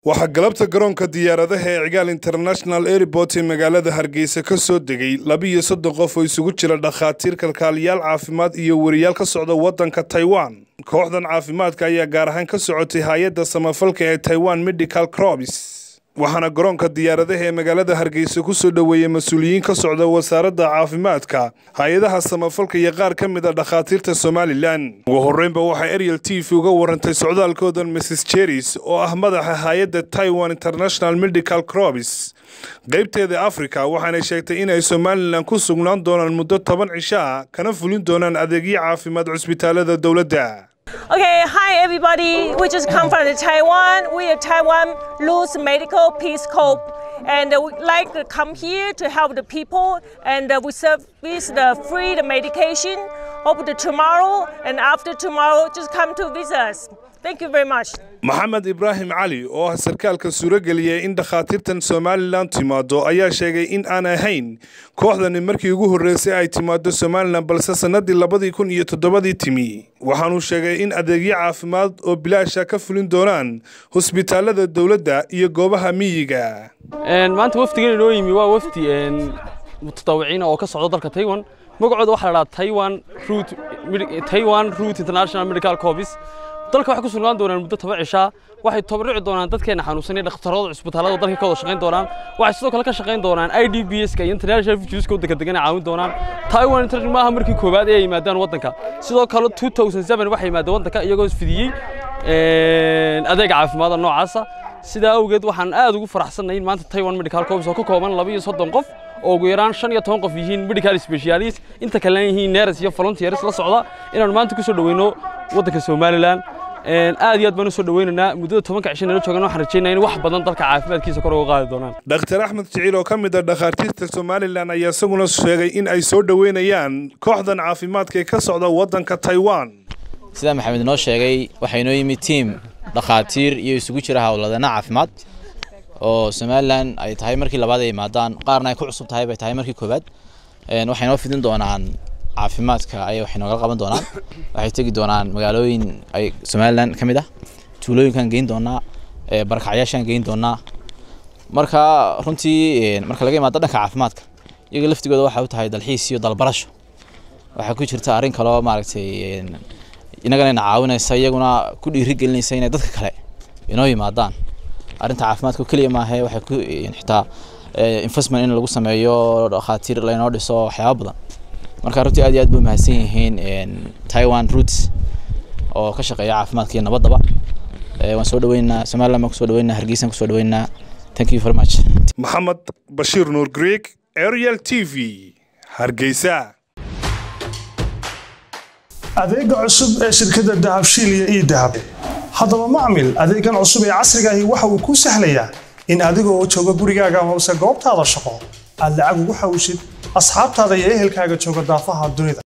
waxaa galabta garoonka diyaaradaha ee cigaal international airport ee magaalada hargeysa ka soo degay labiiyo soddon qof oo isugu jira dhakhaatiir kalkaaliyaal caafimaad iyo weriyaal ka socda waddanka taiwan kooxdan caafimaadka ayaa gaar ahaan ka socotay hay-adda samafalka ee taiwan medical crobs waxaana garoonka diyaaradaha ee magaalada hargeysa ku soo dhoweeyey mas-uuliyiin ka socda wasaaradda caafimaadka hay-adaha samafalka iyo qaar ka mid a dhakhaatiirta somalilan ugu horreynba waxaa ariel t v uga warantay socdaalkoodan mrs jeris oo ah madaxa hay-adda taiwan international medical crobs qaybteeda africa waxaanay sheegtay inay somalilan ku sugnaan doonaan muddo toban cisho ah kana fulin doonaan adeegyo caafimaad cusbitaalada dowladda Okay, hi everybody. We just come from Taiwan. We are Taiwan Luz Medical Peace Corps. And uh, we like to come here to help the people and uh, we service the free the medication. Hope that tomorrow and after tomorrow just come to visit us. Thank you very much. maxamed ibraahim cali oo ah sarkaalka suurageliyay in dhakhaatiirtan somalilan timaado ayaa sheegay in aan ahayn kooxdani markii ugu horreysay ay timaado somalilan balse sannadii labadii kun iyo toddobadii timi waxaanuu sheegay in adeegyo caafimaad oo bilaasha ka fulin doonaan hosbitaalada dowladda iyo goobaha miyiga maanta wafdigan inoo yimi waa wafdi mutadawiciina oo ka socda dalka taiwan magacooda waxaa la dhahaa taiwan root taiwan root international medical corps dalka waxay ku sugnaan doonaan muddo toban cishaa waxay tabarruci doonaan dadkeena xanuunsan iyo dhakhtarrada cusbitaalada dalka ka wada shaqayn doonaan waxay sidoo kale ka shaqayn doonaan i d b s ka iyo international refugeeska waddanka degan caawin doonaan taiwan international maaha markii koowaad ee ay yimaadaan waddanka sidoo kale 2007 waxay yimaadeen waddanka iyagoo isfidiyey adeeg caafimaada noocaasa sidaa awgeed waxaan aad ugu faraxsannahay in maanta taiwan medical corps oo ka kooban laba iyo soddon qof oo ugu yaraan shan iyo toban qof yihiin medical specialist inta kalena yihiin neres iyo volunteers la socda inaanu maanta ku soo dhaweyno waddanka somalilan aad iyo aad baan u soo dhaweynaynaa muddada tobanka cisho nala joogan waxaan rajeynaya in wax badan dalka caafimaadkiisa kor uga qaadi doonaan dhakhtar axmed jiciil oo ka mid a dhakhaatiirta somalilan ayaa isaguna sheegay in ay soo dhoweynayaan kooxdan caafimaadka ee ka socda waddanka taiwan sida maxamed inoo sheegay waxaa inoo yimid tiim dhakhaatiir iyo isugu jira howladeena caafimaad oo somalilan ay tahay markii labaad ay yimaadaan qaarna ay ku cusub tahay bay tahay markii koowaad waxay noo fidin doonaan caafimaadka ayay waxay nooga qaban doonaan waxay tegi doonaan magaalooyin ay somalilan ka mid ah tuulooyinkan geyn doonaa barakacyaashaan geyn doonaa marka runtii marka laga imaado dhanka caafimaadka iyaga laftigooda waxay u tahay dalxiis iyo dalbarasho waxaa ku jirta arrin kaloo maaragtay inagana ina caawinaysa iyaguna ku dhiirigelinaysa inay dadka kale inoo yimaadaan arrinta caafimaadka keliya maahe waxay ku xitaa investment in lagu sameeyo dhakhaatiir laynoo dhiso waxyaaba badan marka runtii aad iyo aad bay mahadsan yihiin taiwan roots oo ka shaqeeya caafimaadka iyo nabaddaba waan soo dhaweynaynaa somaliland baan kusoo dhaweynaa hargeysaan kusoo dhaweynaa thank you very much maxamed bashiir nuur greeg ariel t v hargeysa adeega cusub ee shirkadda dahabshiil iyo ii dahab haddaba macmil adeegan cusub ee casrigaahi waxa uu kuu sahlayaa in adigoo jooga gurigaaga amase goobtaada shaqo aad lacag ugu xawshid asxaabtaada iyo ehelkaaga jooga daafaha dunida